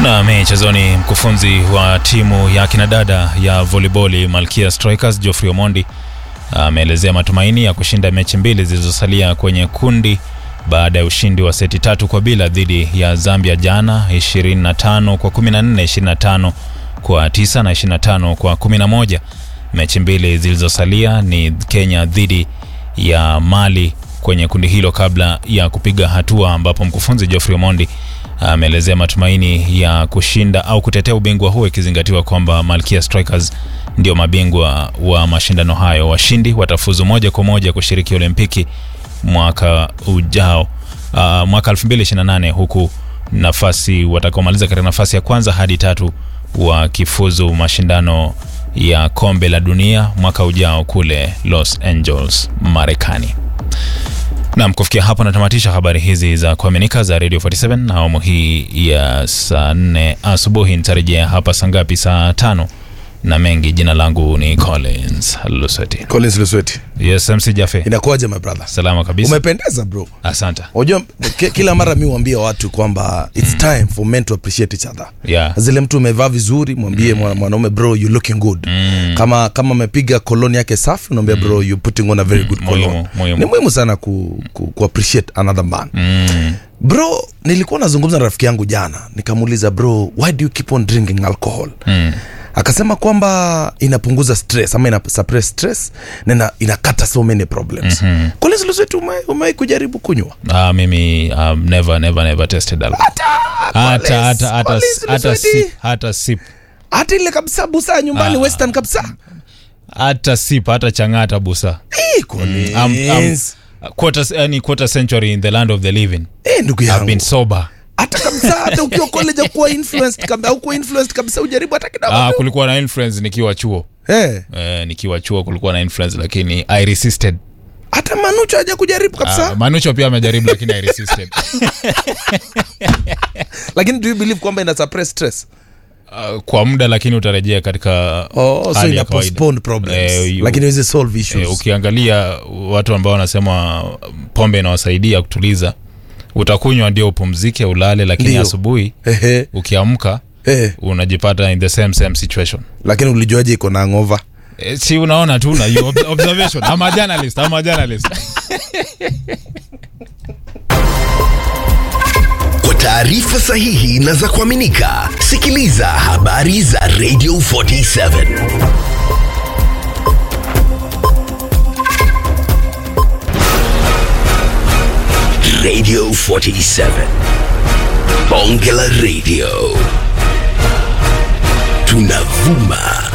Na michezoni, mkufunzi wa timu ya kinadada ya volleyball Malkia Strikers Geoffrey Omondi ameelezea matumaini ya kushinda mechi mbili zilizosalia kwenye kundi baada ya ushindi wa seti tatu kwa bila dhidi ya Zambia jana 25 kwa 14, 25 kwa 9 na 25 kwa 11. Mechi mbili zilizosalia ni Kenya dhidi ya Mali kwenye kundi hilo kabla ya kupiga hatua, ambapo mkufunzi Geoffrey Omondi ameelezea matumaini ya kushinda au kutetea ubingwa huo ikizingatiwa kwamba Malkia Strikers ndio mabingwa wa mashindano hayo. Washindi watafuzu moja kwa moja kushiriki Olimpiki mwaka ujao, uh, mwaka 2028 huku nafasi watakaomaliza katika nafasi ya kwanza hadi tatu wakifuzu mashindano ya kombe la dunia mwaka ujao kule Los Angeles, Marekani. Nam, kufikia hapo natamatisha habari hizi za kuaminika za Radio 47 na awamu hii ya saa 4 asubuhi. Nitarejea hapa saa ngapi? Saa tano na mengi. Jina langu ni Collins Lusweti. Collins Lusweti. Yes, MC Jafe. Inakuwaje my brother? Salama kabisa. Umependeza bro. Asante. Unajua ki- kila mara mi huambia watu kwamba it's time for men to appreciate each other. Yeah. Zile mtu umevaa vizuri mwambie mwa- mwanaume bro you looking good. Kama kama amepiga koloni yake safi unaambia bro you putting on a very good muhimu, cologne. muhimu. Ni muhimu sana ku, ku, ku appreciate another man. Mm. Bro, nilikuwa nazungumza na rafiki yangu jana, nikamuuliza bro, why do you keep on drinking alcohol? Mm. akasema kwamba inapunguza stress ama ina suppress stress na ina, inakata so many problems mm-hmm. Collins Lusweti ume, umewahi kujaribu kunywa Ah, mimi um, never never never tested alcohol. Hata hata hata Collins hata Lusweti. sip hata sip hata ile kabisa busaa nyumbani Ah. western kabisa hata sip hata changata busa. Eh, Collins. Um, um, quarter yani quarter century in the land of the living. Eh, ndugu I've yangu been sober. hata kabisa hata ukiwa college akuwa influenced kabisa au kuwa influenced kabisa ujaribu hata kidogo Ah, kulikuwa na influence nikiwa chuo. eh, Eh, nikiwa chuo kulikuwa na influence lakini I resisted. hata manucho haja kujaribu kabisa Ah, Manucho pia amejaribu lakini I resisted. lakini do you believe kwamba ina suppress stress Uh, kwa muda lakini utarejea katika oh, so hali ina ya kawaida. postpone problems Eh, you- lakini iweze solve issues Eh, ukiangalia watu ambao wanasema pombe inawasaidia kutuliza, utakunywa ndio upumzike ulale, lakini Ndio. asubuhi Ehe, ukiamka eh, unajipata in the same same situation. lakini ulijuaje iko na ngova Eh, si unaona tu na hiyo ob- observation. I'm a journalist, I'm a journalist. Kwa taarifa sahihi na za kuaminika, sikiliza habari za Radio 47 Radio 47 Bonge la Radio, tunavuma